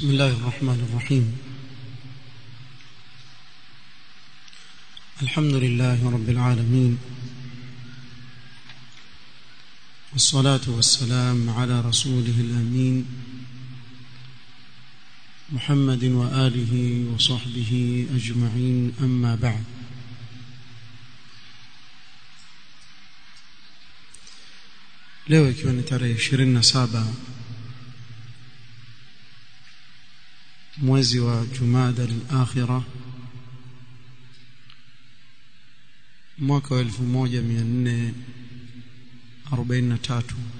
بسم الله الرحمن الرحيم الحمد لله رب العالمين والصلاة والسلام على رسوله الأمين محمد وآله وصحبه أجمعين أما بعد leo ikiwa ni tarehe 27 mwezi wa Jumada al-Akhira mwaka wa 1443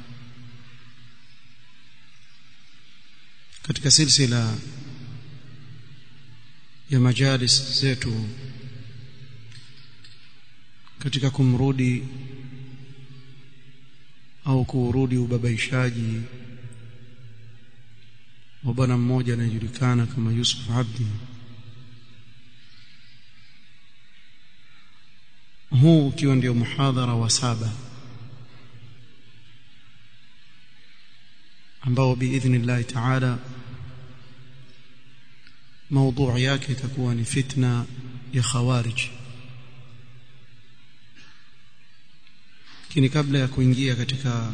katika silsila ya majalis zetu katika kumrudi au kuurudi ubabaishaji wa bwana mmoja anayejulikana kama Yusuf Abdi huu ukiwa ndio muhadhara wa saba ambao biidhnillahi taala موضوع yake itakuwa ni fitna ya khawarij lakini kabla ya kuingia katika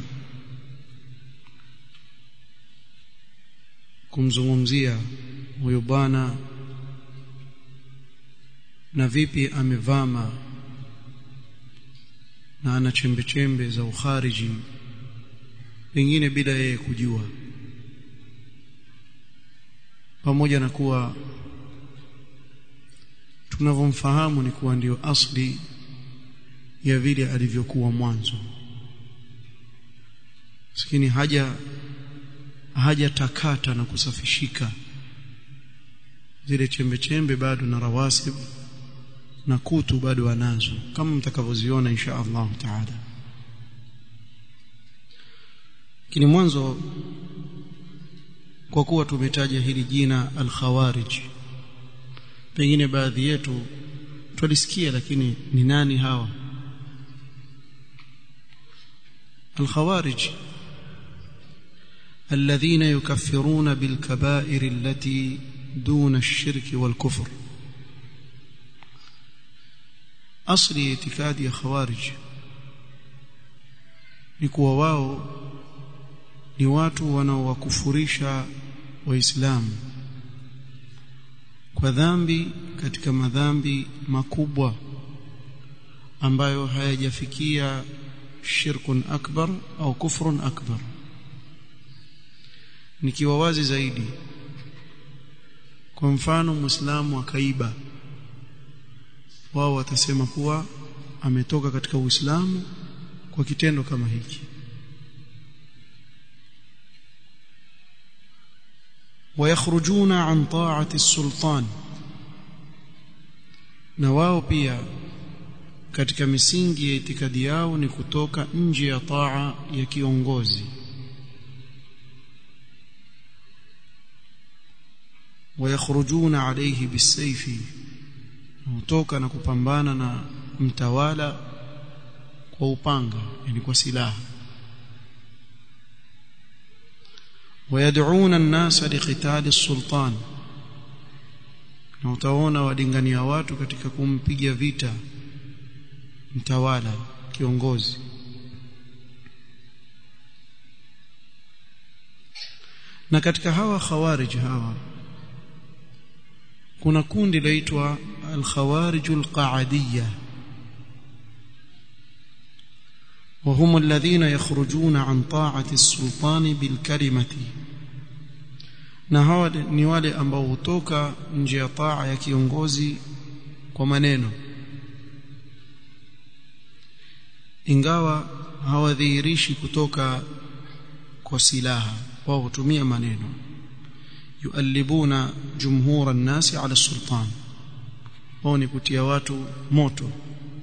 kumzungumzia huyo bwana na vipi amevama na ana chembe chembe za ukhariji pengine bila yeye kujua pamoja na kuwa tunavyomfahamu ni kuwa ndio asli ya vile alivyokuwa mwanzo lakini haja hajatakata na kusafishika zile chembe chembe bado na rawasib na kutu bado anazo kama mtakavyoziona insha Allah taala lakini mwanzo kwa kuwa tumetaja hili jina al-khawarij pengine baadhi yetu tulisikia lakini ni nani hawa الخوارج الذين يكفرون بالكبائر التي دون الشرك والكفر اصل اعتقاد يا خوارج ni kuwa wao ni watu wanaowakufurisha waislamu kwa dhambi katika madhambi makubwa ambayo hayajafikia shirkun akbar au kufrun akbar nikiwa wazi zaidi kwa mfano muislamu akaiba wao watasema kuwa ametoka katika uislamu kwa kitendo kama hiki ويخرجون عن طاعه السلطان na wao pia katika misingi ya itikadi yao ni kutoka nje ya taa ya kiongozi wayakhrujuna alayhi bisayfi kutoka na kupambana na mtawala kwa upanga yani kwa silaha ويدعون الناس لقتال السلطان na utaona wadingania watu katika kumpiga vita mtawala kiongozi na katika hawa khawarij hawa kuna kundi laitwa al-khawarij al-qa'adiyya وهم الذين يخرجون عن طاعة السلطان بالكلمة na hawa ni wale ambao hutoka nje ya taa ya kiongozi kwa maneno ingawa hawadhihirishi kutoka kwa silaha wao hutumia maneno yuallibuna jumhura nasi ala sultan wao ni kutia watu moto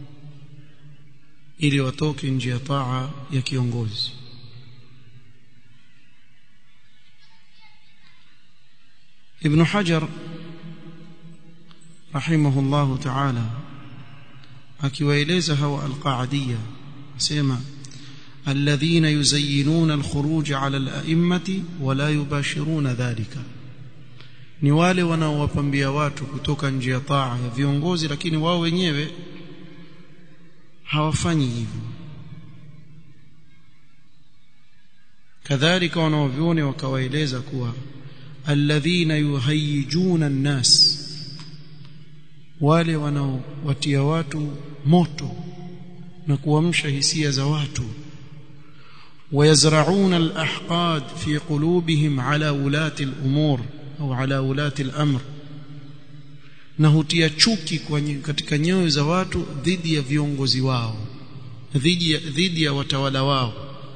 ili watoke nje ya taa ya kiongozi ابن حجر رحمه الله تعالى akiwaeleza hawa alqaadiyya asema الذين يزينون الخروج على الأئمة ولا يباشرون ذلك ni wale wanaowapambia watu kutoka nje ya taa ya viongozi lakini wao wenyewe hawafanyi hivyo kadhalika wanaovione wakawaeleza kuwa alladhina yuhayyijuna an-nas wale wanaowatia watu moto na kuamsha hisia za watu ويزرعون الأحقاد في قلوبهم على ولاة الأمور أو على ولاة الأمر na hutia chuki katika nyoyo za watu dhidi ya viongozi wao dhidi ya, dhidi ya watawala wao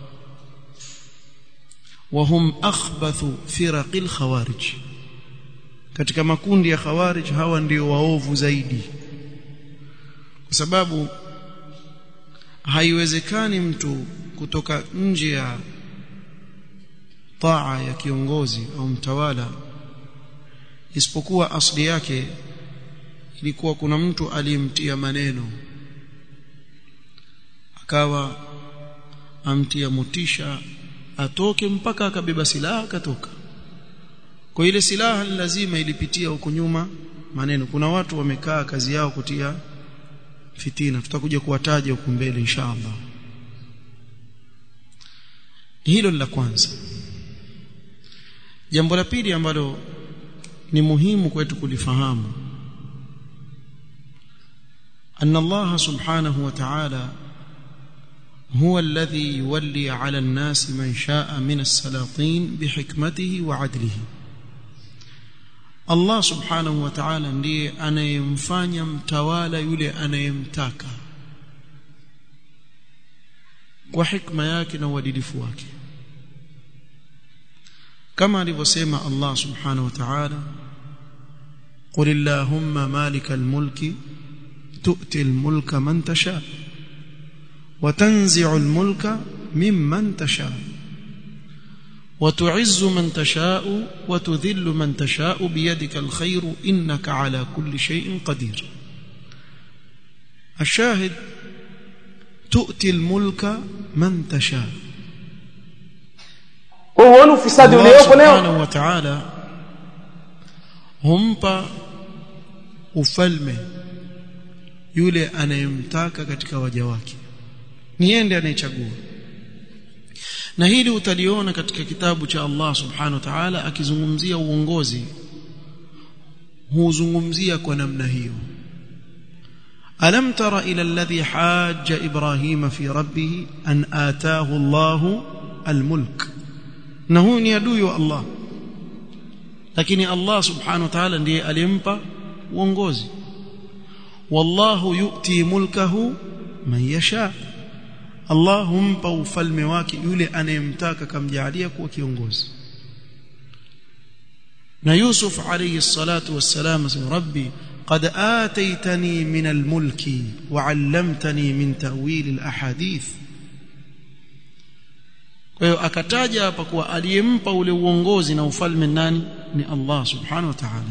wahum akhbathu firaqil khawarij katika makundi ya khawarij hawa ndio waovu zaidi kwa sababu haiwezekani mtu kutoka nje ya taa ya kiongozi au mtawala isipokuwa asli yake ilikuwa kuna mtu aliyemtia maneno akawa amtia motisha atoke mpaka akabeba silaha akatoka kwa ile silaha lazima ilipitia huko nyuma maneno kuna watu wamekaa kazi yao kutia fitina tutakuja kuwataja huko mbele inshallah hilo la kwanza jambo la pili ambalo ni muhimu kwetu kulifahamu أن الله سبحانه وتعالى هو الذي يولي على الناس من شاء من السلاطين بحكمته وعدله Allah subhanahu wa ta'ala ndiye anayemfanya mtawala yule anayemtaka kwa hikma yake na uadilifu wake kama alivyosema Allah subhanahu wa ta'ala قل اللهم مالك الملك تؤتي الملك من تشاء وتنزع الملك ممن تشاء وتعز من تشاء وتذل من تشاء بيدك الخير إنك على كل شيء قدير الشاهد تؤتي الملك من تشاء huoni ufisadi Allah uliopo leo subhanahu wa ta'ala humpa ufalme yule anayemtaka katika waja wake ni yeye ndiye anayechagua na hili utaliona katika kitabu cha Allah subhanahu wa ta'ala akizungumzia uongozi huzungumzia kwa namna hiyo alam tara ila alladhi hajja ibrahima fi rabbih an ataahu Allahu almulk na huyu ni adui wa Allah lakini Allah subhanahu wa ta'ala ndiye alimpa uongozi wallahu yu'ti mulkahu man yasha Allah humpa ufalme wake yule anayemtaka kamjalia kuwa kiongozi na Yusuf alayhi salatu wassalam asema rabbi قد آتيتني من الملك وعلمتني من تأويل الأحاديث kwa hiyo akataja hapa kuwa aliyempa ule uongozi na ufalme nani ni Allah subhanahu wa ta'ala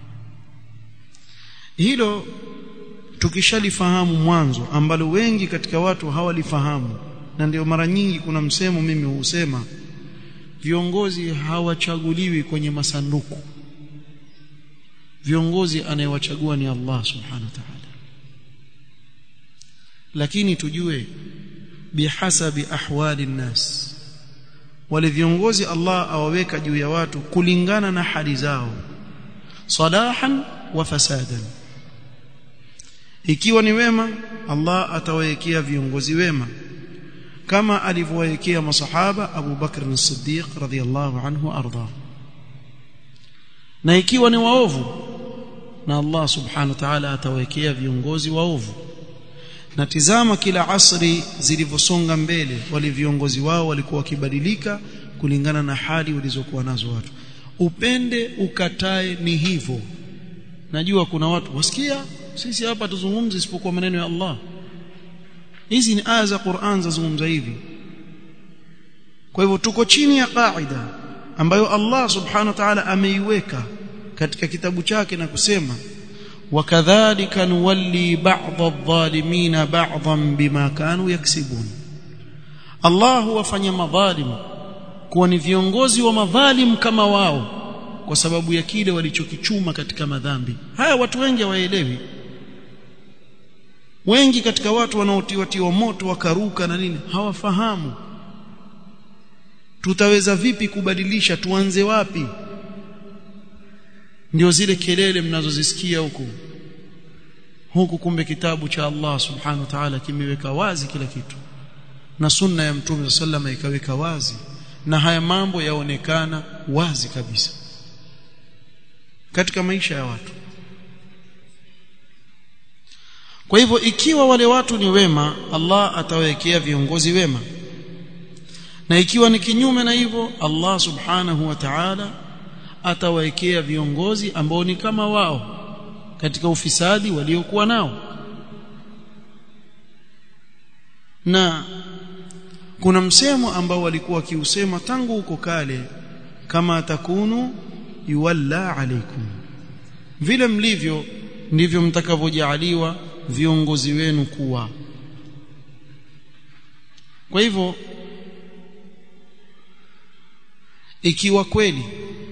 hilo tukishalifahamu mwanzo ambalo wengi katika watu hawalifahamu na ndio mara nyingi kuna msemo mimi husema viongozi hawachaguliwi kwenye masanduku viongozi anayewachagua ni Allah subhanahu wa ta'ala lakini tujue bihasabi ahwali nnas wale viongozi Allah awaweka juu ya watu kulingana na hali zao salahan wa fasadan ikiwa ni wema Allah atawawekea viongozi wema kama alivyowawekea masahaba Abu Bakr as-Siddiq radhiyallahu anhu arda na ikiwa ni waovu na Allah subhanahu wa ta'ala atawekea viongozi waovu na tizama kila asri zilivyosonga mbele wale viongozi wao walikuwa wakibadilika kulingana na hali walizokuwa nazo watu upende ukatae ni hivyo najua kuna watu wasikia sisi hapa tuzungumze isipokuwa maneno ya Allah hizi ni aya za Qur'an zazungumza hivi kwa hivyo tuko chini ya kaida ambayo Allah subhanahu wa ta'ala ameiweka katika kitabu chake na kusema wakadhalika nuwalli ba'd adh-dhalimin ba'dhan bima kanu yaksibun Allah huwafanya madhalim kuwa ni viongozi wa madhalim kama wao kwa sababu ya kile walichokichuma katika madhambi haya watu wengi hawaelewi wengi katika watu wanaotiwa moto wakaruka na nini hawafahamu tutaweza vipi kubadilisha tuanze wapi ndio zile kelele mnazozisikia huku huku kumbe kitabu cha Allah subhanahu wa ta'ala kimeweka wazi kila kitu na sunna ya mtume sallama ikaweka wazi na haya mambo yaonekana wazi kabisa katika maisha ya watu kwa hivyo ikiwa wale watu ni wema Allah atawekea viongozi wema na ikiwa ni kinyume na hivyo Allah subhanahu wa ta'ala atawekea viongozi ambao ni kama wao katika ufisadi waliokuwa nao na kuna msemo ambao walikuwa kiusema tangu huko kale kama takunu yuwalla alaikum vile mlivyo ndivyo mtakavyojaaliwa viongozi wenu kuwa kwa hivyo ikiwa kweli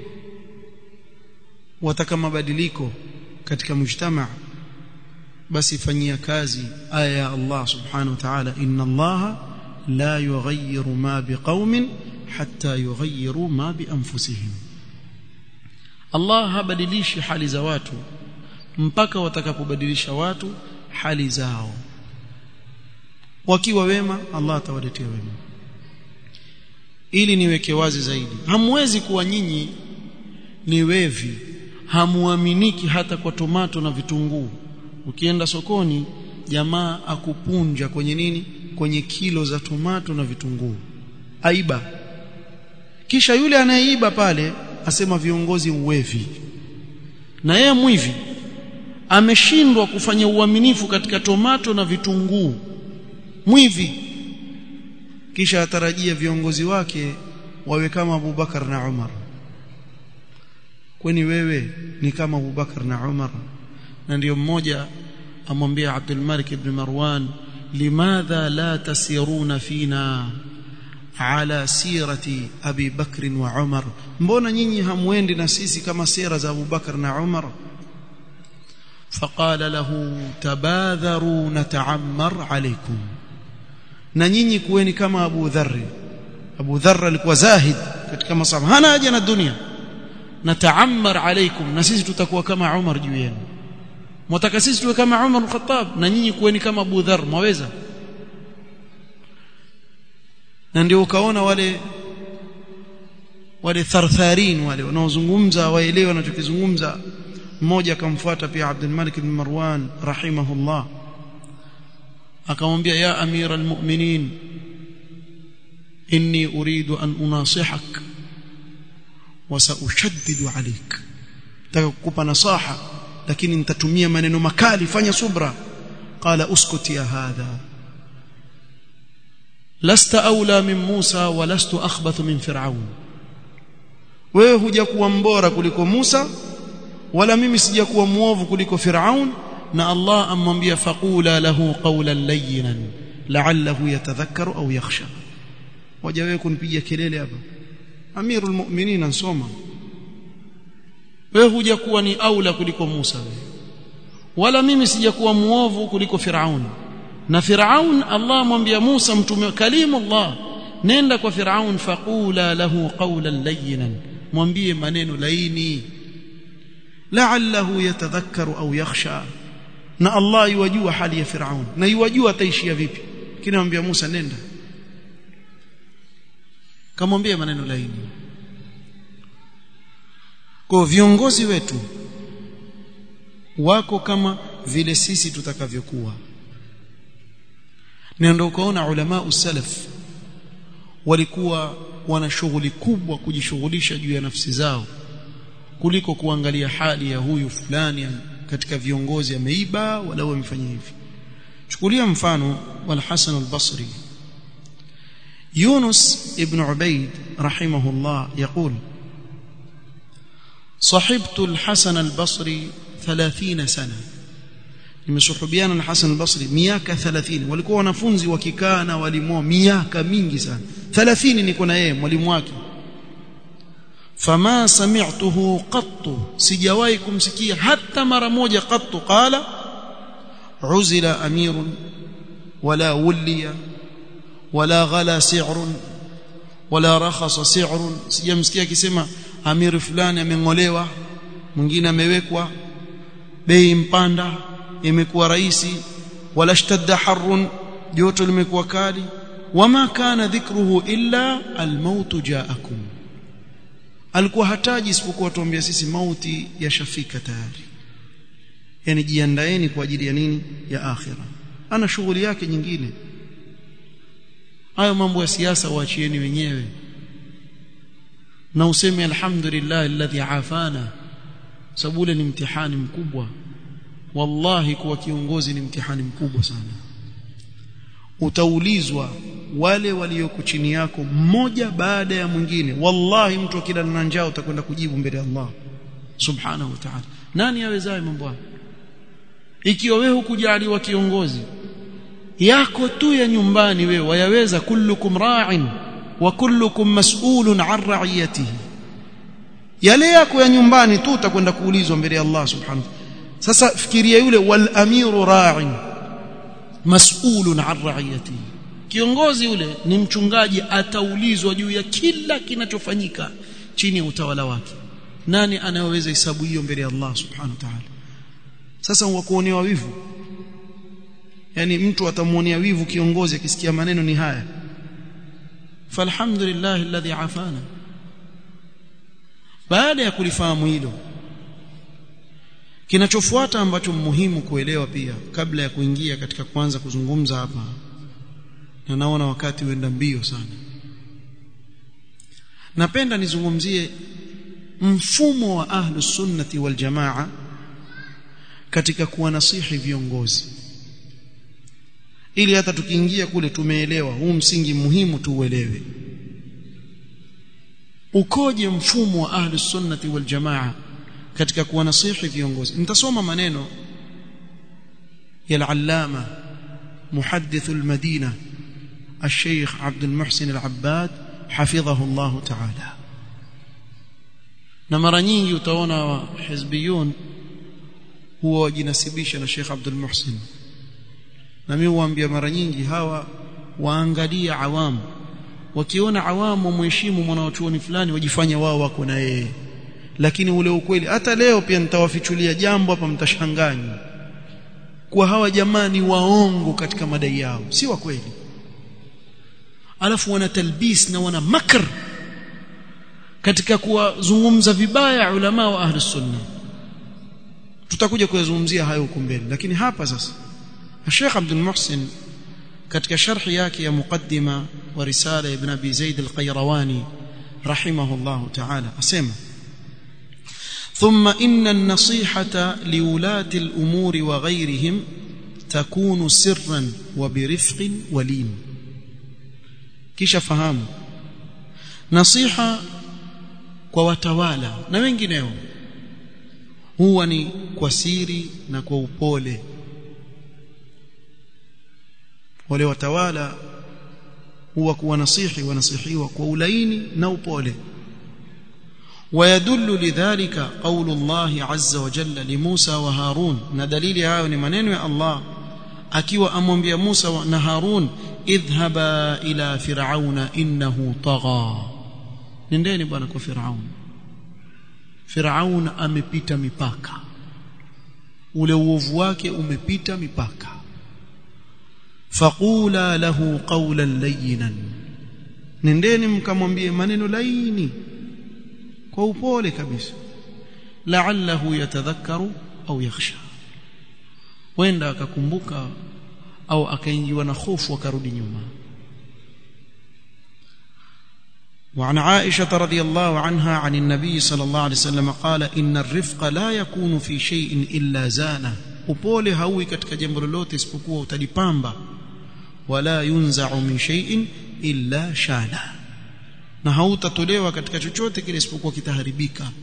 wataka mabadiliko katika mujtamaa basi fanyia kazi aya ya Allah subhanahu wa ta'ala inna Allah la yughayyiru ma biqaumin hatta yughayyiru ma bi anfusihim Allah habadilishi hali za watu mpaka watakapobadilisha watu hali zao wakiwa wema Allah atawaletea wema ili niweke wazi zaidi hamwezi kuwa nyinyi ni wevi hamuaminiki hata kwa tomato na vitunguu ukienda sokoni jamaa akupunja kwenye nini kwenye kilo za tomato na vitunguu aiba kisha yule anayeiba pale asema viongozi uwevi na yeye mwivi ameshindwa kufanya uaminifu katika tomato na vitunguu mwivi kisha atarajia viongozi wake wawe kama Abubakar na Umar kwani wewe ni kama Abubakar na Umar na ndiyo mmoja amwambia Abdul Malik ibn Marwan limadha la tasiruna fina ala sirati Abi Bakr wa Umar mbona nyinyi hamwendi na sisi kama sira za Abu Bakar na Umar فقال له تباذروا نتعمر عليكم na nyinyi kuweni kama Abu Dharr Abu Dharr alikuwa zahid katika masaba hana haja na dunia nataammar alaikum na sisi tutakuwa kama Umar juu yenu mwataka sisi tuwe kama Umar al-Khattab na nyinyi kuweni kama Abu Dharr mwaweza na ndio ukaona wale wale thartharin wale wanaozungumza waelewe wanachokizungumza mmoja akamfuata pia Abdul Malik ibn Marwan rahimahullah akamwambia ya amira almu'minin inni uridu an unasihak wa saushaddidu alayk nataka kukupa nasaha lakini nitatumia maneno makali fanya subra qala uskut ya hadha lasta aula min Musa wa lastu akhbathu min Fir'aun wewe hujakuwa mbora kuliko Musa wala mimi sijakuwa muovu kuliko Fir'aun na Allah amwambia faqula lahu qawlan layyinan la'allahu yatadhakkaru au yakhsha waja wewe kunipiga kelele hapa amirul mu'minin ansoma wewe hujakuwa ni aula kuliko Musa wewe wala mimi sijakuwa muovu kuliko Firaun na Firaun Allah amwambia Musa mtume kalimu Allah nenda kwa Firaun faqula lahu qawlan layyinan mwambie maneno laini la'allahu yatadhakkaru au yakhsha na Allah yuwajua hali ya Firaun na yuwajua ataishia vipi kinamwambia Musa nenda kamwambia maneno laini kwa viongozi wetu wako kama vile sisi tutakavyokuwa na ndio ukaona ulama usalaf walikuwa wana shughuli kubwa kujishughulisha juu ya nafsi zao kuliko kuangalia hali ya huyu fulani katika viongozi ameiba wala amefanya hivi chukulia mfano wal Hasan al-Basri Yunus ibn Ubayd rahimahullah يقول صحبت الحسن البصري 30 سنه nimesuhubiana na Hasan al-Basri miaka 30 walikuwa wanafunzi wakikaa na walimu miaka mingi sana 30 niko na yeye mwalimu wake fama sami'tuhu qattu sijawahi kumsikia hata mara moja qattu qala uzila amirun wala wuliya wala ghala si'run wala rakhasa si'run sijamsikia akisema amiri fulani ameng'olewa mwingine amewekwa bei mpanda imekuwa rahisi wala shtadda harrun joto limekuwa kali wama kana dhikruhu illa almaut jaakum alikuwa hataji isipokuwa tuambia sisi mauti yashafika tayari yani jiandaeni kwa ajili ya nini ya akhira ana shughuli yake nyingine hayo mambo ya siasa waachieni wenyewe na useme alhamdulillah alladhi afana sababu ule ni mtihani mkubwa wallahi kuwa kiongozi ni mtihani mkubwa sana utaulizwa wale walioko chini yako mmoja baada ya mwingine wallahi mtu akila na njaa utakwenda kujibu mbele ya Allah subhanahu wa ta'ala nani awezaye mambo hayo ikiwa wewe hukujaliwa kiongozi yako tu ya nyumbani wewe wayaweza kullukum ra'in wa kullukum mas'ulun 'an ra'iyatihi yale yako ya nyumbani tu utakwenda kuulizwa mbele ya Allah subhanahu sasa fikiria yule wal amiru ra'in mas'ulun 'an ra'iyatihi kiongozi yule ni mchungaji ataulizwa juu ya kila kinachofanyika chini ya utawala wake nani anayeweza hesabu hiyo mbele ya Allah subhanahu wa ta'ala sasa wakuonewa wivu yani mtu atamuonea wivu kiongozi akisikia maneno ni haya falhamdulillah alladhi afana baada ya kulifahamu hilo kinachofuata ambacho muhimu kuelewa pia kabla ya kuingia katika kwanza kuzungumza hapa na naona wakati uenda mbio sana napenda nizungumzie mfumo wa ahlus sunnati wal jamaa katika kuwanasihi viongozi ili hata tukiingia kule tumeelewa huu msingi muhimu tuuelewe ukoje mfumo wa ahlus sunnati wal jamaa katika kuwanasihi viongozi nitasoma maneno ya al-allama muhaddith al-madina الشيخ عبد المحسن العباد حفظه الله تعالى na mara nyingi utaona wa hizbiyun huwa wajinasibisha na Sheikh Abdul Muhsin na mimi huambia mara nyingi hawa waangalia awamu wakiona awamu mheshimu mwanachuoni fulani wajifanya wao wako na yeye lakini ule ukweli hata leo pia nitawafichulia jambo hapa mtashanganya kwa hawa jamani waongo katika madai yao si wa kweli alafu wana talbis na wana makr katika kuwazungumza vibaya ulama wa ahli sunna tutakuja kuyazungumzia hayo huko mbele lakini hapa sasa Sheikh Abdul Muhsin katika sharhi yake ya muqaddima wa risala ibn Abi Zaid al-Qayrawani rahimahullah ta'ala asema ثم إن النصيحة لولاة الأمور وغيرهم تكون سرا وبرفق ولين kisha fahamu nasiha kwa watawala na wengineo huwa ni kwa siri na kwa upole wale watawala huwa kuwa nasihi wanasihiwa kwa ulaini na upole ويدل لذلك قول الله عز وجل لموسى وهارون ندليل hayo ni maneno ya Allah akiwa amwambia Musa na Harun idhhaba ila fir'auna innahu tagha nendeni bwana kwa Firaun Firaun amepita mipaka ule uovu wake umepita mipaka faqula lahu qawlan layyinan nendeni mkamwambie maneno laini kwa upole kabisa la'allahu yatadhakkaru au yakhsha wenda akakumbuka au akaingiwa na hofu akarudi nyuma وعن عائشة رضي الله عنها عن النبي صلى الله عليه وسلم قال إن الرفق لا يكون في شيء إلا زانه upole hauwi katika jambo lolote isipokuwa utalipamba wala yunza'u min shay'in illa shana na hautatolewa katika chochote kile isipokuwa kitaharibika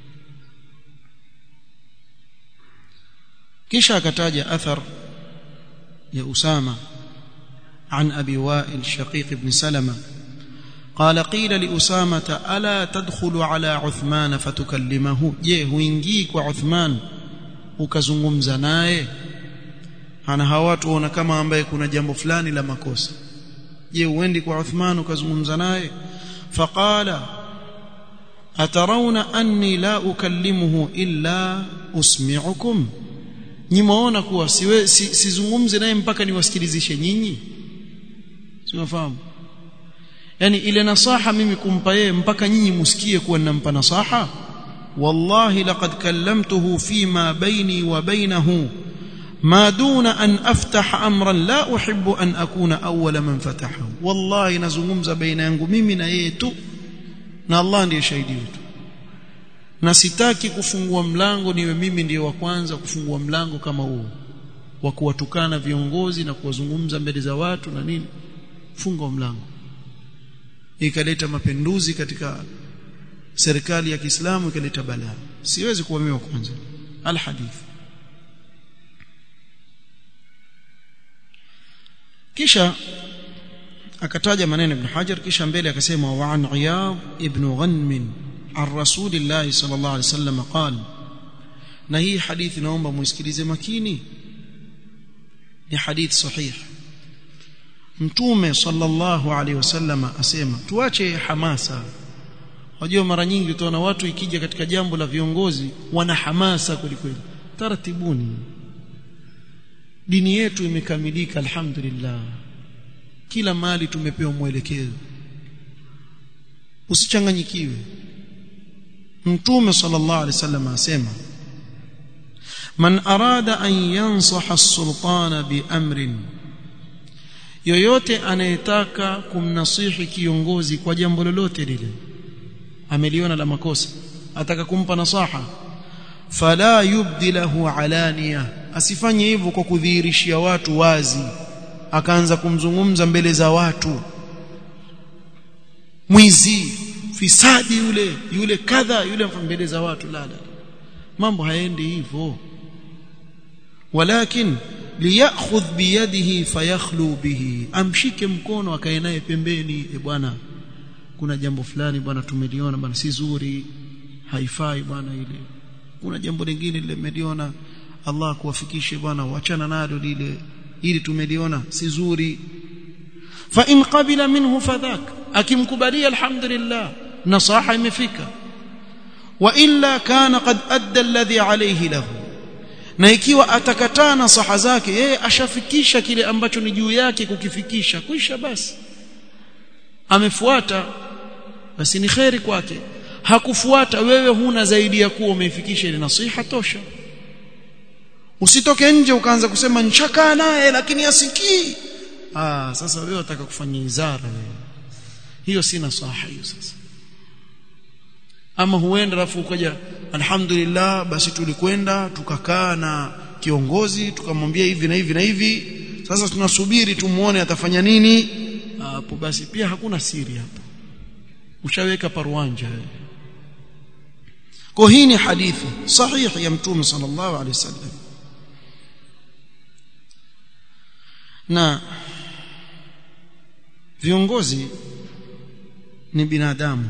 kisha akataja athar ya Usama عن أبي وائل شقيق بن سلمة قال قيل لأسامة ألا تدخل على عثمان فتكلمه je huingii kwa Uthman ukazungumza naye ana hawa watu waona kama ambaye kuna jambo fulani la makosa je uendi kwa Uthman ukazungumza naye faqala atarawna anni la ukallimuhu illa usmi'ukum nyimaona kuwa siwe si, sizungumze naye mpaka niwasikilizishe nyinyi siwafahamu yani ile nasaha mimi kumpa yeye mpaka nyinyi musikie kuwa ninampa nasaha wallahi laqad kallamtuhu fima baini wa bainahu ما دون أن أفتح أمرا لا أحب أن أكون أول من فتحه والله نزungumza baina yangu mimi na yeye tu na Allah ndiye shahidi wetu na sitaki kufungua mlango niwe mimi ndiye wa kwanza kufungua mlango kama huo wa kuwatukana viongozi na kuwazungumza mbele za watu na nini funga mlango ikaleta mapinduzi katika serikali ya Kiislamu ikaleta balaa siwezi kuwa mimi wa kwanza alhadith kisha akataja maneno ibn Hajar kisha mbele akasema wa an Iyad ibn Ghanm an Rasulillah sallallahu alaihi wasallam qala na hii hadithi naomba muisikilize makini ni hadithi sahih mtume sallallahu alaihi wasallam asema tuache hamasa Wajua mara nyingi utaona watu ikija katika jambo la viongozi wana hamasa kwelikweli taratibuni dini yetu imekamilika alhamdulillah kila mali tumepewa mwelekezo usichanganyikiwe mtume sallallahu alaihi wasallam asema man arada an yansaha as-sultana bi amrin yoyote anayetaka kumnasihi kiongozi kwa jambo lolote lile ameliona la makosa ataka kumpa nasaha fala yubdi lahu alania asifanye hivyo kwa kudhihirishia watu wazi akaanza kumzungumza mbele za watu mwizi fisadi yule yule kadha yule mbele za watu la la mambo haendi hivyo walakin liyakhudh biyadihi fayakhlu bihi amshike mkono akae naye pembeni e bwana kuna jambo fulani bwana tumeliona bwana si zuri haifai bwana ile kuna jambo lingine limeliona Allah kuwafikishe bwana wachana nalo lile ili tumeliona si zuri fa in qabila minhu fadhak akimkubalia alhamdulillah nasaha imefika wa illa kana qad adda alladhi alayhi lahu na ikiwa atakataa nasaha zake yeye ashafikisha kile ambacho ni juu yake kukifikisha kuisha basi amefuata basi ni kheri kwake hakufuata wewe huna zaidi ya kuwa umeifikisha ile nasiha tosha usitoke nje ukaanza kusema nchakaa naye lakini asikii ah sasa wewe unataka kufanya izara wewe hiyo si nasaha hiyo sasa ama huenda rafu ukaja alhamdulillah basi tulikwenda tukakaa na kiongozi tukamwambia hivi na hivi na hivi sasa tunasubiri tumuone atafanya nini hapo basi pia hakuna siri hapo ushaweka parwanja kwa hii ni hadithi sahihi ya mtume sallallahu alaihi wasallam na viongozi ni binadamu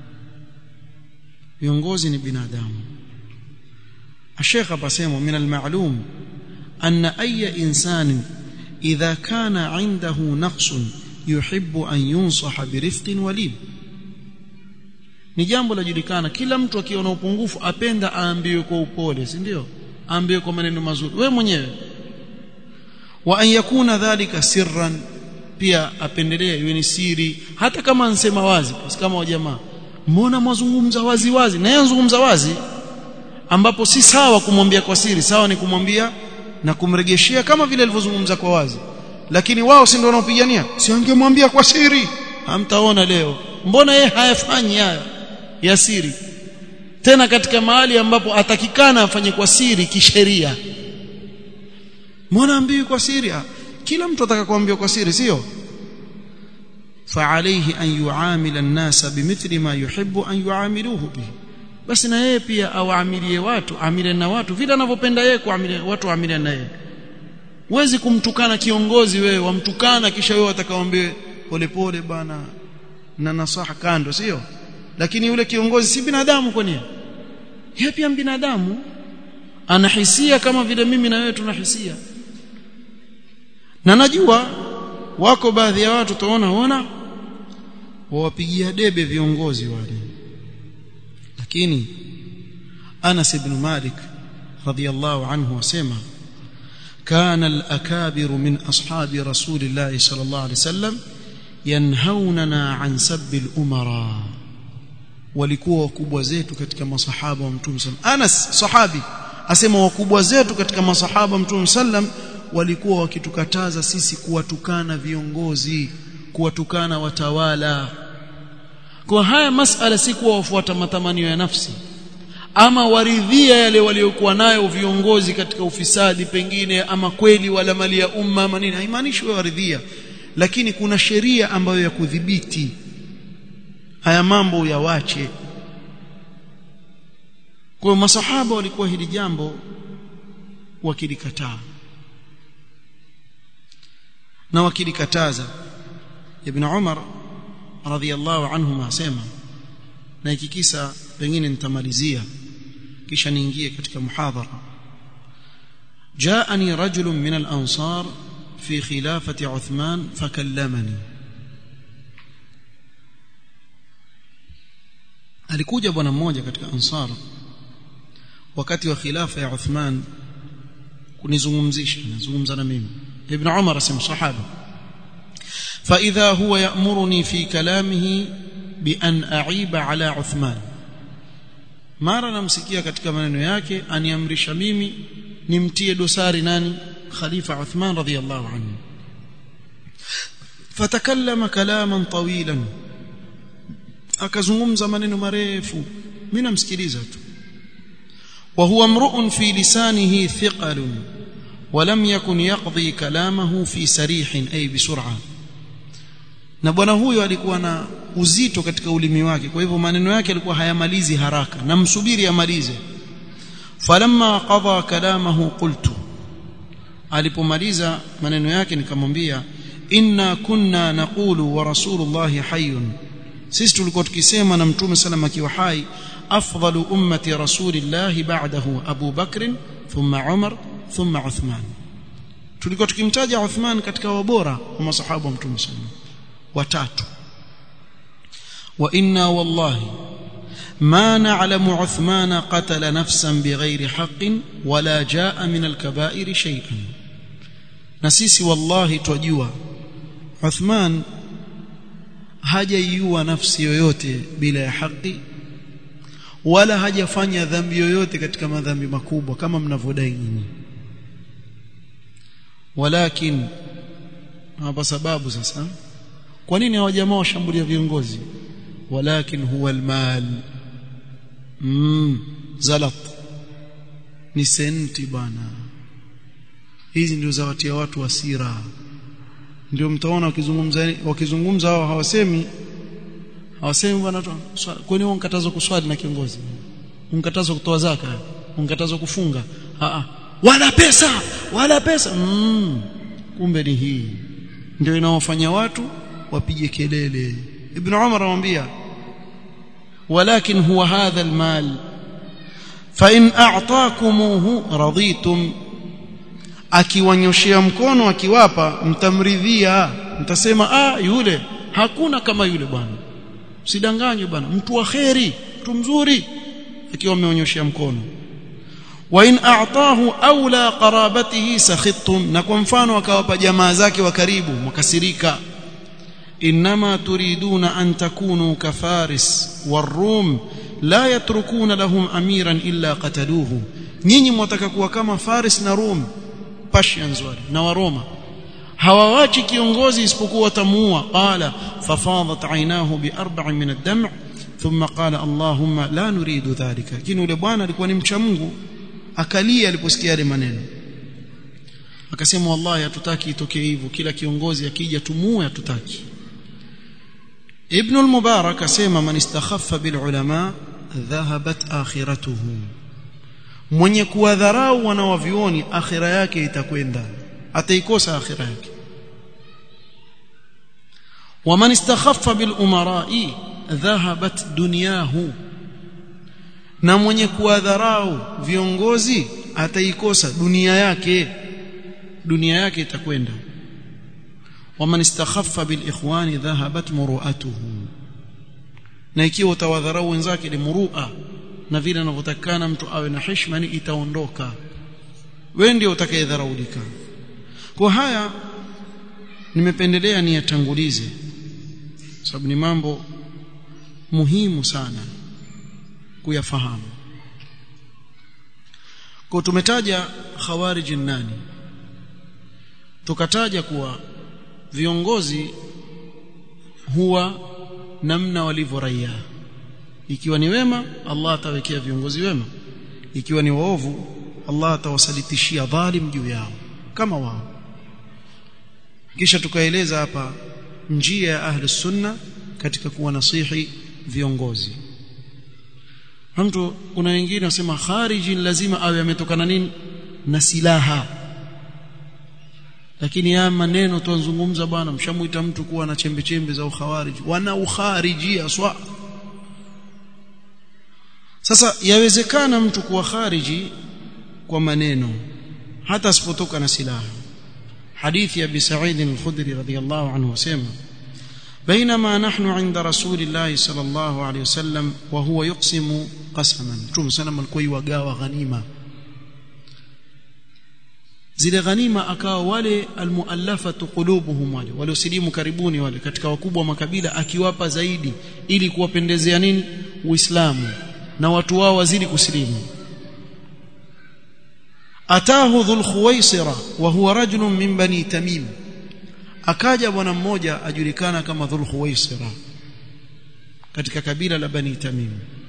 viongozi ni binadamu الشيخ بسيمه من المعلوم أن أي إنسان إذا كان عنده نقص يحب أن ينصح برفق ولين ni jambo lajulikana kila mtu akiona upungufu apenda aambiwe kwa upole si ndio aambiwe kwa maneno mazuri we mwenyewe wa an yakuna dhalika sirran pia apendelee iwe ni siri hata kama ansema wazi kama wa jamaa mbona mwazungumza wazi wazi na yeye anazungumza wazi ambapo si sawa kumwambia kwa siri sawa ni kumwambia na kumregeshea kama vile alivyozungumza kwa wazi lakini wao si ndio wanaopigania si angemwambia kwa siri hamtaona leo mbona yeye hayafanyi haya ya siri tena katika mahali ambapo atakikana afanye kwa siri kisheria mbona ambii kwa siri kila mtu ataka kuambiwa kwa siri sio فعليه أن يعامل الناس بمثل ما يحب أن يعاملوه به basi na yeye pia awaamilie watu amile na watu vile anavyopenda yeye kuamilia watu waamilie na yeye huwezi kumtukana kiongozi wewe wamtukana kisha wewe atakaoambie polepole bana na nasaha kando sio lakini yule kiongozi si binadamu kwani yeye pia binadamu anahisia kama vile mimi na wewe tunahisia na najua wako baadhi ya watu tuona ona wawapigia debe viongozi wale lakini Anas ibn Malik radiyallahu anhu wasema كان الأكابر من أصحاب رسول الله صلى الله عليه وسلم ينهوننا عن سب الأمراء walikuwa wakubwa zetu katika masahaba wa mtume sallam Anas sahabi asema wakubwa zetu katika masahaba wa mtume sallam walikuwa wakitukataza sisi kuwatukana viongozi kuwatukana watawala kwa haya masala si kuwa wafuata matamanio ya nafsi ama waridhia yale waliokuwa nayo viongozi katika ufisadi pengine ama kweli wala mali ya umma ama nini haimaanishi wewe waridhia lakini kuna sheria ambayo ya kudhibiti haya mambo yawache kwa masahaba walikuwa hili jambo wakilikataa na wakilikataza ibn Umar radhiyallahu anhu asema na ikikisa pengine nitamalizia kisha niingie katika muhadhara جاءني رجل من الأنصار في خلافة عثمان فكلمني alikuja bwana mmoja katika ansar wakati wa khilafa ya Uthman kunizungumzisha nazungumza na mimi ibn Umar asema sahaba fa idha huwa ya'muruni fi kalamihi bi an a'iba ala Uthman mara namsikia katika maneno yake aniamrisha mimi nimtie dosari nani khalifa Uthman radhiyallahu anhu fatakallama kalaman tawilan akazungumza maneno marefu mimi namsikiliza tu wa huwa mru'un fi lisanihi thiqalun ولم يكن يقضي كلامه في سريح أي بسرعة na bwana huyo alikuwa na uzito katika ulimi wake kwa hivyo maneno yake alikuwa hayamalizi haraka na msubiri amalize falamma qada kalamahu qultu alipomaliza maneno yake nikamwambia inna kunna naqulu wa rasulullahi hayyun sisi tulikuwa tukisema na mtume sallam akiwa hai afdalu ummati rasulillahi ba'dahu Abu Bakr thumma Umar thumma Uthman tulikuwa tukimtaja Uthman katika wabora wa masahaba wa mtume sallam watatu wa inna wallahi ما نعلم عثمان قتل نفسا بغير حق ولا جاء من الكبائر شيئا نسيسي والله تجوا عثمان hajaiua nafsi yoyote bila ya haki wala hajafanya dhambi yoyote katika madhambi makubwa kama mnavyodai nyinyi walakin hapa sababu sasa kwa nini hawa jamaa washambulia viongozi walakin huwa almal mm zalat ni senti bana hizi ndio zawatia watu hasira ndio mtaona wakizungumza wakizungumza hao hawasemi hawasemi bwana kwani wao mkatazo kuswali na kiongozi unkatazo kutoa zaka unkatazo kufunga a a wala pesa wala pesa mm, kumbe ni hii ndio inaofanya watu wapige kelele ibn umar anamwambia walakin huwa hadha almal fa in a'takumuhu raditum akiwanyoshea mkono akiwapa mtamridhia mtasema ah yule hakuna kama yule bwana usidanganywe bwana mtu wa kheri mtu mzuri akiwa ameonyoshea mkono wa in a'tahu aula qarabatihi sakhittum na kwa mfano akawapa jamaa zake wa karibu mkasirika inma turiduna an takunu kafaris warum la yatrukuna lahum amiran illa qataluhu nyinyi mwataka kuwa kama faris na rum Persians wale na Waroma hawawachi kiongozi isipokuwa watamuua qala fafadat aynahu bi arba'in min ad-dam' thumma qala allahumma la nuridu dhalika lakini yule bwana alikuwa ni mcha Mungu akalia aliposikia yale maneno akasema wallahi hatutaki itokee hivyo kila kiongozi akija tumuue hatutaki ibn al-mubarak asema man istakhaffa bil ulama dhahabat akhiratuhu mwenye kuwadharau wanawavioni akhira yake itakwenda ataikosa akhira yake waman istakhaffa bil umara'i dhahabat dunyahu na mwenye kuwadharau viongozi ataikosa dunia yake dunia yake itakwenda waman istakhaffa bil ikhwani dhahabat muru'atuhu na ikiwa utawadharau wenzake ni murua na vile anavyotakana mtu awe na heshima ni itaondoka wewe ndio utakayedharaulika kwa haya nimependelea ni yatangulize sababu ni mambo muhimu sana kuyafahamu kwa tumetaja khawarij nani tukataja kuwa viongozi huwa namna walivyo raia ikiwa ni wema Allah atawekea viongozi wema ikiwa ni waovu Allah atawasalitishia dhalim juu yao kama wao kisha tukaeleza hapa njia ya ahli sunna katika kuwa nasihi viongozi mtu kuna wengine wasema khariji lazima awe ametokana nini na silaha lakini haya maneno tuanzungumza bwana mshamuita mtu kuwa na chembe chembe za ukhawariji wana ukharijia swa sasa yawezekana mtu kuwa khariji kwa maneno hata asipotoka na silaha حديث أبي سعيد الخدري رضي الله عنه وسلم بينما نحن عند رسول الله صلى الله عليه وسلم وهو يقسم قسما ثم سلم الكوي وقاوى غنيمة zile ghanima akawa wale almuallafatu qulubuhum wale waliosilimu karibuni wale katika wakubwa makabila akiwapa zaidi ili kuwapendezea nini uislamu na watu wao wazidi kusilimu atahu dhul khuwaisira wa huwa rajulun min bani tamim akaja bwana mmoja ajulikana kama dhul khuwaisira katika kabila la bani tamim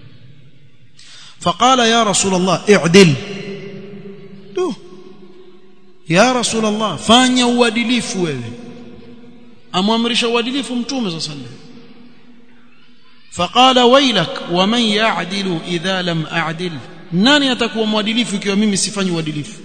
faqala ya rasul allah i'dil tu ya rasul allah fanya uadilifu wewe amwamrisha uadilifu mtume sallallahu alayhi wasallam فقال ويلك ومن يعدل اذا لم اعدل nani atakuwa mwadilifu ikiwa mimi sifanyi uadilifu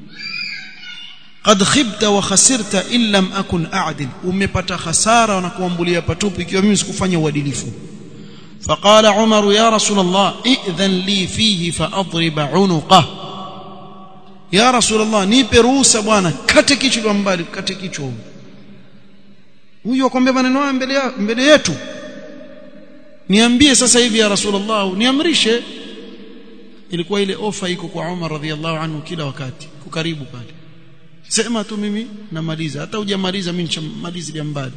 qad khibta wa khasirta in lam akun a'dil umepata hasara na kuambulia patupu ikiwa mimi sikufanya uadilifu faqala umar ya rasul allah idhan li fihi fa adrib unuqa ya rasul allah nipe ruhusa bwana kate kichwa mbali kate kichwa huyu akwambia maneno haya mbele mbele yetu niambie sasa hivi ya rasulullah niamrishe ilikuwa ile ofa iko kwa Umar radhiallahu anhu kila wakati kukaribu pale sema tu mimi namaliza hata hujamaliza mimi nishamaliza mbali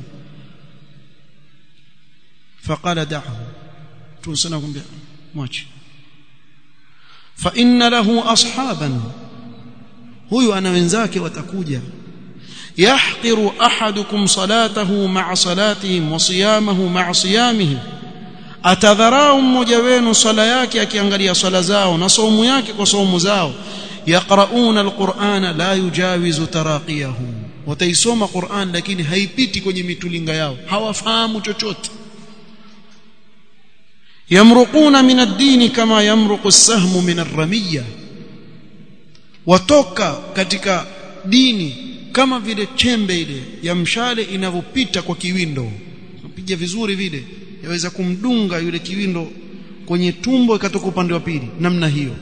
faqala da'hu tunasema kumwambia mwache fa inna lahu ashaban huyu ana wenzake watakuja yahqiru ahadukum salatahu ma'a salatihim wa siyamahu ma'a siyamihim atadharau mmoja wenu swala yake akiangalia swala zao na saumu yake kwa saumu zao yaqrauna alqur'ana la yujawizu taraqiyahum wataisoma Qur'an lakini haipiti kwenye mitulinga yao hawafahamu chochote yamruquna min ad-din kama yamruqu as-sahmu min ar-ramiyya watoka katika dini kama vile chembe ile ya mshale inavyopita kwa kiwindo piga vizuri vile yaweza kumdunga yule kiwindo kwenye tumbo ikatoka upande wa pili namna hiyo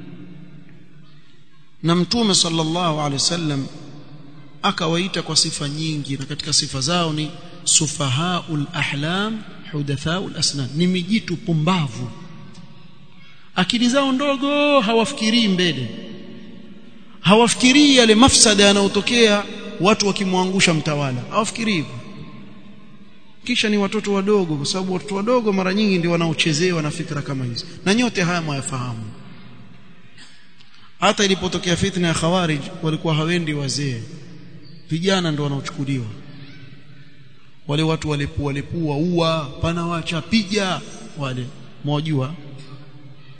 na mtume sallallahu alaihi wasallam akawaita kwa sifa nyingi na katika sifa zao ni sufahaul ahlam hudathaul asnan ni mijitu pumbavu akili zao ndogo hawafikirii mbele hawafikirii yale mafsada yanayotokea watu wakimwangusha mtawala hawafikirii hivyo kisha ni watoto wadogo kwa sababu watoto wadogo mara nyingi ndio wanaochezewa na fikra kama hizi na nyote haya mwayafahamu hata ilipotokea fitna ya khawarij walikuwa hawendi wazee vijana ndio wanaochukuliwa wale watu walepua lepua ua pana wacha piga wale mwajua